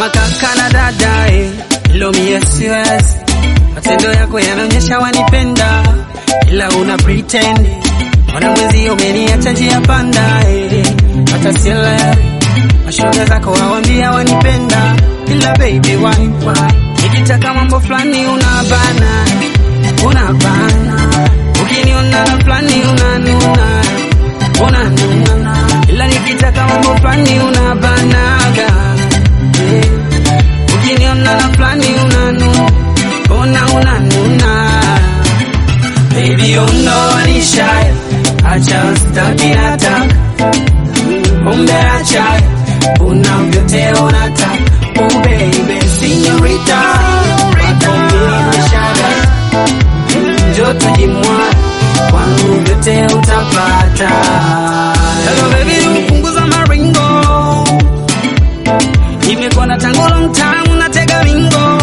kama kaka na dada eh. Ilo mie siwezi, matendo yako yanaonyesha wanipenda, ila una pretend Mbona mwezi umeniacha njia panda eh. Hata sielewi mashoga zako wawambia wanipenda, ila baby why why? Nikitaka mambo fulani unabana, unabana, ukiniona na fulani unanuna, unanuna, ila nikitaka mambo fulani unabanaga eh. Ukiniona na fulani unanuna, una unanuna Baby, you know I need shy. I just stuck in a tag. Kumbe acha unavyote unataka. Oh baby, señorita. Wako mimi mshada. Njoo tujimwa. Kwangu vyote utapata. Hello baby, upunguza maringo. Nimekuwa na tangu long time unatega wingo.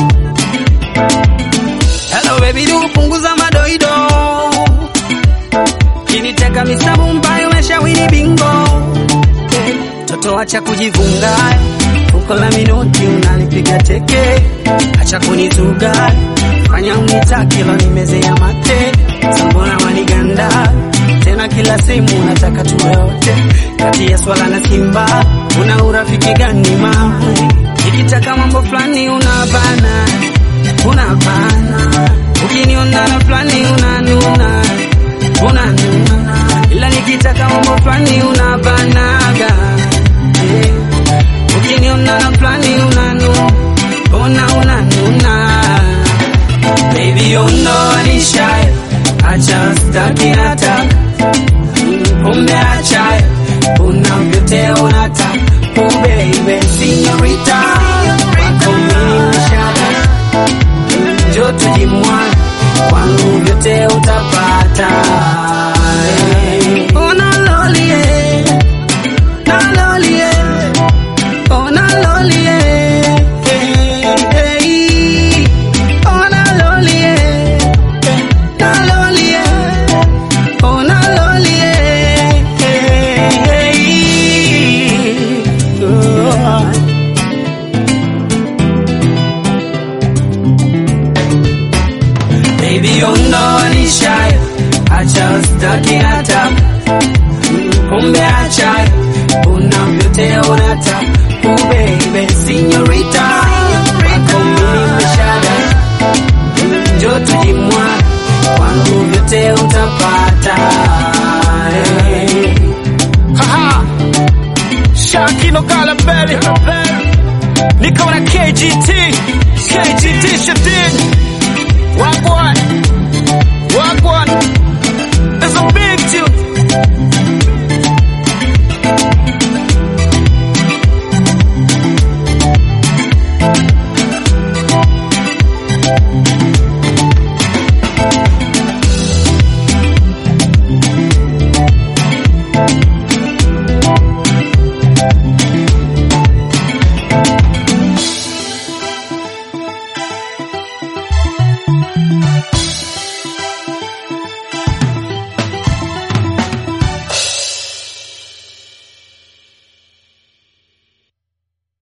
Hello baby, du punguza madoido. Kiniteka misabu mbayo umeshawini bingo. Eh, Toto acha kujivunga. Uko la minoti unalipiga teke. Acha kunituga. Fanya unitaki lo nimezea mate. Sambona waniganda. Tena kila simu unataka tuwe wote. Kati ya swala na simba. Una urafiki gani mama? Nikitaka mambo fulani unabana unabana ukiniona na fulani unanuna unanuna ila nikitaka mambo fulani unabanaga eh. ukiniona na fulani unanuna una unanuna baby you know I need shy I just stuck in a tag kumbe acha unavyote unataka oh baby señorita wako mimi mshaka njoo tujimwane, kwangu vyote utapata. Ona loli eh, na loli eh, ona loli eh, eh, eh, ona loli eh, na loli eh, ona loli eh, eh, eh, oh. Baby, you know I need shy. I just stuck in a tap. Kumbe acha unavyote unataka. Oh baby, señorita. Wako mimi mshada. Njoo tujimwa. Kwangu vyote utapata. Hey. Haha. Shakino Galabelli. Niko na KGT. KGT Shadid. Wagwan. Wagwan. It's a big tune.